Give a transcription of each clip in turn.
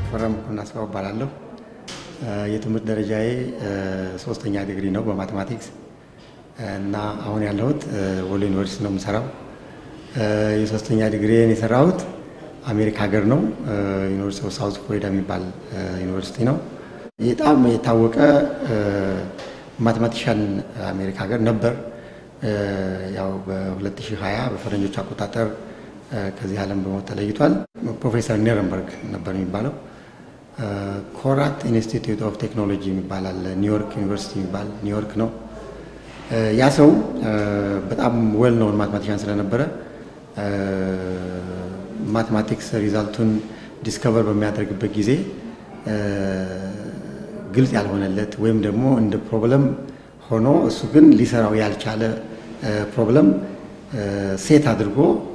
ተፈራ መኮንን አስፋው እባላለሁ። የትምህርት ደረጃዬ ሶስተኛ ዲግሪ ነው በማቴማቲክስ እና አሁን ያለሁት ወሎ ዩኒቨርሲቲ ነው የምሰራው። የሶስተኛ ዲግሪን የሰራሁት አሜሪካ ሀገር ነው። ዩኒቨርሲቲ ኦፍ ሳውዝ ፍሎሪዳ የሚባል ዩኒቨርሲቲ ነው። በጣም የታወቀ ማቴማቲሻን አሜሪካ ሀገር ነበር። ያው በ2020 በፈረንጆች አቆጣጠር ከዚህ ዓለም በሞት ተለይቷል። ፕሮፌሰር ኒረንበርግ ነበር የሚባለው። ኮራት ኢንስቲትዩት ኦፍ ቴክኖሎጂ የሚባል አለ፣ ኒውዮርክ ዩኒቨርሲቲ የሚባል ኒውዮርክ ነው። ያ ሰው በጣም ዌል ኖውን ማቴማቲሻን ስለነበረ ማቴማቲክስ ሪዛልቱን ዲስከቨር በሚያደርግበት ጊዜ ግልጽ ያልሆነለት ወይም ደግሞ እንደ ፕሮብለም ሆኖ እሱ ግን ሊሰራው ያልቻለ ፕሮብለም ሴት አድርጎ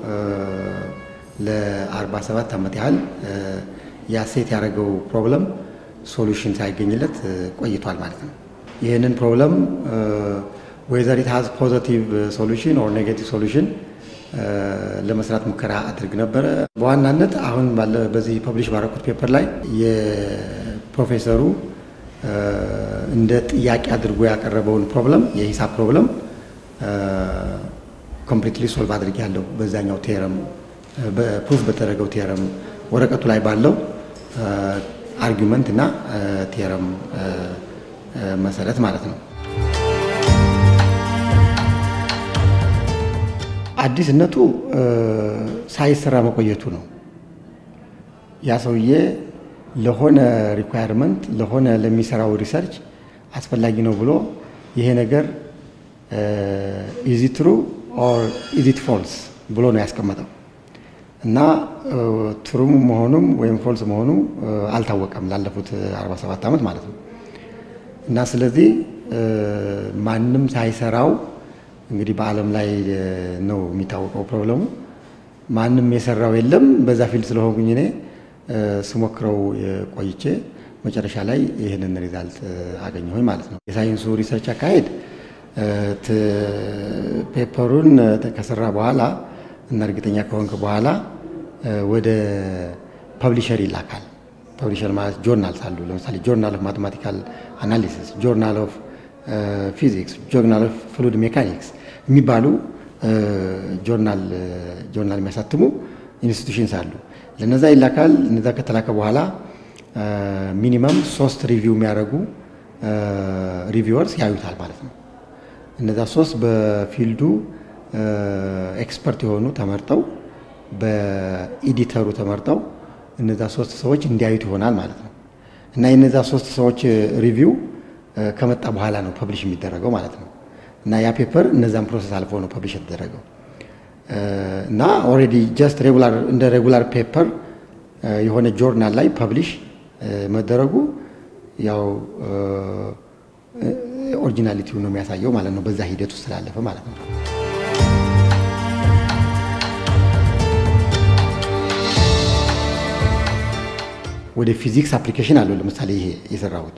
ለ47 ዓመት ያህል ያ ሴት ያደረገው ፕሮብለም ሶሉሽን ሳይገኝለት ቆይቷል ማለት ነው። ይህንን ፕሮብለም ዌዘር ኢት ሃዝ ፖዘቲቭ ሶሉሽን ኦር ኔጌቲቭ ሶሉሽን ለመስራት ሙከራ አድርግ ነበረ። በዋናነት አሁን ባለ በዚህ ፐብሊሽ ባረኩት ፔፐር ላይ የፕሮፌሰሩ እንደ ጥያቄ አድርጎ ያቀረበውን ፕሮብለም የሂሳብ ፕሮብለም ኮምፕሊትሊ ሶልቭ አድርግ ያለው በዛኛው ቴረም በፕሩፍ በተደረገው ቴረም ወረቀቱ ላይ ባለው አርጊመንት እና ቴረም መሰረት ማለት ነው። አዲስነቱ ሳይሰራ መቆየቱ ነው። ያ ሰውዬ ለሆነ ሪኳየርመንት ለሆነ ለሚሰራው ሪሰርች አስፈላጊ ነው ብሎ ይሄ ነገር ኢዚ ትሩ ኦር ኢዚት ፎልስ ብሎ ነው ያስቀመጠው እና ትሩም መሆኑም ወይም ፎልስ መሆኑ አልታወቀም ላለፉት 47 ዓመት ማለት ነው። እና ስለዚህ ማንም ሳይሰራው እንግዲህ በዓለም ላይ ነው የሚታወቀው ፕሮብለሙ። ማንም የሰራው የለም። በዛ ፊልድ ስለሆንኩኝ እኔ ስሞክረው ቆይቼ መጨረሻ ላይ ይህንን ሪዛልት አገኘሁኝ ማለት ነው። የሳይንሱ ሪሰርች አካሄድ ፔፐሩን ከሰራ በኋላ እና እርግጠኛ ከሆንክ በኋላ ወደ ፐብሊሸር ይላካል። ፐብሊሸር ማለት ጆርናልስ አሉ። ለምሳሌ ጆርናል ኦፍ ማቴማቲካል አናሊሲስ፣ ጆርናል ኦፍ ፊዚክስ፣ ጆርናል ኦፍ ፍሉድ ሜካኒክስ የሚባሉ ጆርናል ጆርናል የሚያሳትሙ ኢንስቲቱሽንስ አሉ። ለነዛ ይላካል። እነዛ ከተላከ በኋላ ሚኒመም ሶስት ሪቪው የሚያደርጉ ሪቪወርስ ያዩታል ማለት ነው። እነዛ ሶስት በፊልዱ ኤክስፐርት የሆኑ ተመርጠው በኢዲተሩ ተመርጠው እነዛ ሶስት ሰዎች እንዲያዩት ይሆናል ማለት ነው። እና የነዛ ሶስት ሰዎች ሪቪው ከመጣ በኋላ ነው ፐብሊሽ የሚደረገው ማለት ነው። እና ያ ፔፐር እነዛን ፕሮሰስ አልፎ ነው ፐብሊሽ የተደረገው እና ኦልሬዲ ጀስት ሬጉላር እንደ ሬጉላር ፔፐር የሆነ ጆርናል ላይ ፐብሊሽ መደረጉ ያው ኦሪጂናሊቲው ነው የሚያሳየው ማለት ነው። በዛ ሂደት ውስጥ ስላለፈ ማለት ነው። ወደ ፊዚክስ አፕሊኬሽን አለው። ለምሳሌ ይሄ የሰራሁት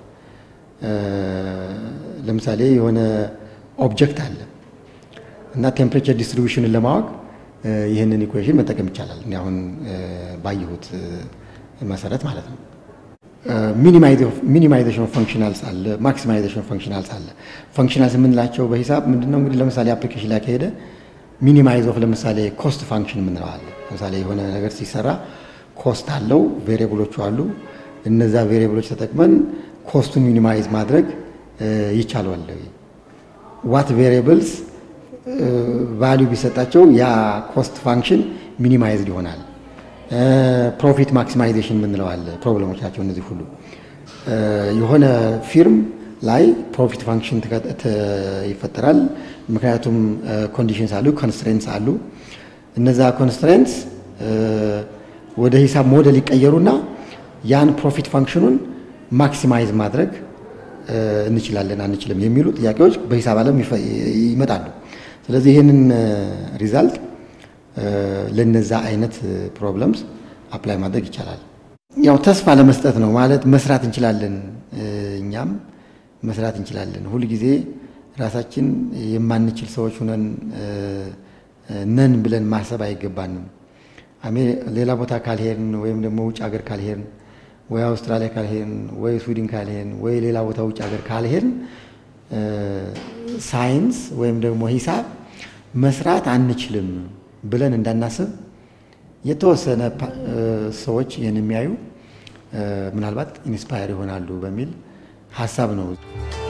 ለምሳሌ የሆነ ኦብጀክት አለ እና ቴምፕሬቸር ዲስትሪቢዩሽንን ለማወቅ ይህንን ኢኩዌሽን መጠቀም ይቻላል። እኔ አሁን ባየሁት መሰረት ማለት ነው። ሚኒማይዜሽን ኦፍ ፈንክሽናልስ አለ፣ ማክሲማይዜሽን ኦፍ ፈንክሽናልስ አለ። ፈንክሽናልስ የምንላቸው በሂሳብ ምንድነው እንግዲህ ለምሳሌ አፕሊኬሽን ላይ ከሄደ ሚኒማይዝ ኦፍ ለምሳሌ ኮስት ፋንክሽን የምንለው አለ። ለምሳሌ የሆነ ነገር ሲሰራ ኮስት አለው፣ ቬሪየብሎቹ አሉ። እነዛ ቬሪየብሎች ተጠቅመን ኮስቱን ሚኒማይዝ ማድረግ ይቻላል። ዋት ቬሪየብልስ ቫሊዩ ቢሰጣቸው ያ ኮስት ፋንክሽን ሚኒማይዝድ ይሆናል። ፕሮፊት ማክሲማይዜሽን የምንለው አለ። ፕሮብለሞች ናቸው እነዚህ ሁሉ። የሆነ ፊርም ላይ ፕሮፊት ፋንክሽን ይፈጠራል። ምክንያቱም ኮንዲሽንስ አሉ፣ ኮንስትሬንትስ አሉ። እነዛ ኮንስትሬንትስ ወደ ሂሳብ ሞዴል ይቀየሩና ያን ፕሮፊት ፋንክሽኑን ማክሲማይዝ ማድረግ እንችላለን አንችልም የሚሉ ጥያቄዎች በሂሳብ ዓለም ይመጣሉ። ስለዚህ ይህንን ሪዛልት ለነዛ አይነት ፕሮብለምስ አፕላይ ማድረግ ይቻላል። ያው ተስፋ ለመስጠት ነው ማለት መስራት እንችላለን፣ እኛም መስራት እንችላለን። ሁል ጊዜ ራሳችን የማንችል ሰዎች ሁነን ነን ብለን ማሰብ አይገባንም። ሌላ ቦታ ካልሄድን ወይም ደግሞ ውጭ ሀገር ካልሄድን ወይ አውስትራሊያ ካልሄድን ወይ ስዊድን ካልሄድን ወይ ሌላ ቦታ ውጭ ሀገር ካልሄድን ሳይንስ ወይም ደግሞ ሂሳብ መስራት አንችልም ብለን እንዳናስብ የተወሰነ ሰዎች ይህን የሚያዩ ምናልባት ኢንስፓየር ይሆናሉ በሚል ሀሳብ ነው።